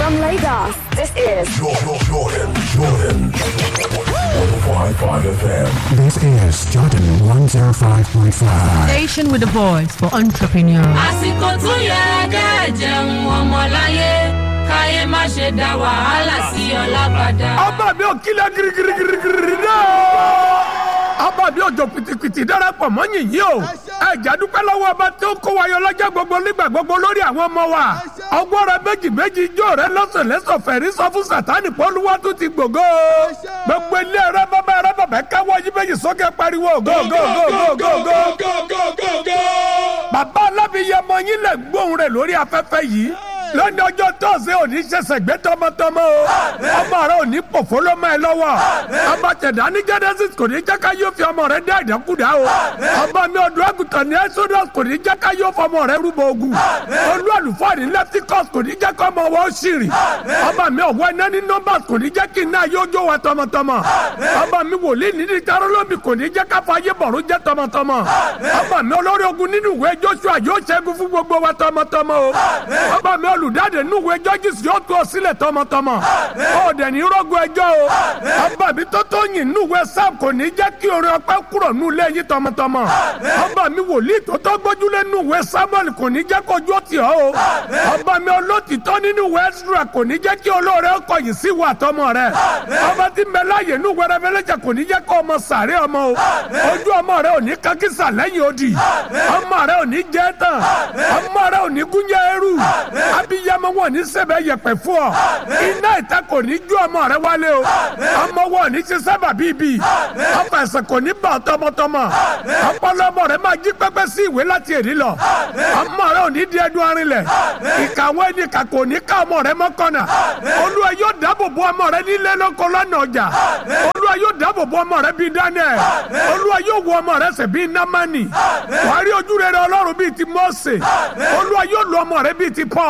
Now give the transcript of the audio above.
From Lagos, this is Jordan, Jordan, Jordan. 105.5 FM. This is Jordan 105.5. Station with a voice for entrepreneurs. àsìkò tó yẹ kẹ́ jẹun ọmọláyé káyé má ṣe dá wàhálà sí ọlábàdà. ọba mi ò kílẹ̀ girigirigirigiri náà. ọba mi ò jọ pìtìpìtì darapọ̀ mọ́ yìnyín o. ẹ jàdúpẹ́ lọ́wọ́ ọba tí ó kó wa yọ lọ́jọ́ gbogbo nígbà gbogbo lórí àwọn ọmọ wa. ọgbọ́n rẹ méjì méjì ijó rẹ lọ́sọ̀lẹ́sọ̀ fẹ̀rí sọ fún sátánì pọ́lúwọ́ tó ti gbògo. gbogbo ilé rẹ bàbá rẹ bàbá káwọ́ yí méjì sókè pariwo go go go go go go. bàbá alábìyẹmọ yín lè gbóhùn rẹ lórí afẹ́fẹ́ yìí lónìí ọjọ́ tọ́sí òní ṣẹ̀ṣẹ̀ gbé tọmọtọmọ o ọmọ rẹ òní pòfó ló mọ ẹ lọ́wọ́ ọba tẹ̀dá ní genesis kò ní jẹ́ ká yóò fi ọmọ rẹ dá ìdákúdá o ọba mi ọdún àgùntàn ní exodus kò ní jẹ́ ká yóò fọmọ rẹ rúbọ ogun olú àlùfáà ní leviticus kò ní jẹ́ ká ọmọ wọn ṣìrì ọba mi ọ̀wọ́ iná ní numbers kò ní jẹ́ kí iná yóò jó wa tọmọtọmọ ọba mi wòlíì ní ní tarolomi kò ní jẹ́ ká fàyè bọ̀rún jẹ́ tọmọtọmọ ọba mi olórí ogun nínú ìwé joshua yóò ṣẹ́gun fún gbogbo wa tọmọtọmọ o ọba mi olùdáde nínú ìwé judges yóò tú ọ sílẹ̀ tọmọtọmọ ó dẹ̀ ní rọ́gùn ẹjọ́ o ọba mi tó tó yìn nínú ìwé sam kò ní jẹ́ kí orin ọpẹ́ kúrò nínú ilé yín tọmọtọmọ ọba mi wòlíì tó tó gbójúlé nínú ìwé samuel kò ní jẹ́ kójú ó tì ọ́ o ọba mi olótìtọ́ nínú ìwé ezra kò ní jẹ́ kí olóore ọkọ̀ yìí sí ìwà àtọmọ rẹ ọba tí ń bẹ láàyè nínú ìwé revelation kò ní jẹ́ kó ọmọ sàárẹ̀ ọmọ o ojú ọmọ rẹ ò ní kankisa lẹ́yìn odi ọmọ rẹ ò ní jẹ́ tán ọmọ rẹ ò ní gúnjẹ eru abiyamọ wọn ní sẹbẹ yẹpẹ fún ọ iná ìta kò ní ju ọmọ rẹ wálé o ọmọ wọn ní ṣe sábà bíbí ọfà ẹsẹ kò ní bà ọ́ tọmọtọmọ ọpọlọ ọmọ rẹ máa jí pẹpẹ sí ìwé láti èdè lọ ọmọ rẹ ò ní di ẹdun arinlẹ̀ ìkàwé ni kà kò ní ká ọmọ rẹ mọ́kànnà olúwa yóò dáàbò bo ọmọ rẹ nílé lóko lọ́nà ọjà olúwa yóò dáàbò bo ọmọ rẹ bíi daniel olúwa yóò wo ọmọ rẹ sẹ bíi namani wàá rí ojú rere ọlọ́run bíi ti mọ́ọ̀sẹ̀ olúwa yóò lo ọmọ rẹ bíi ti paul.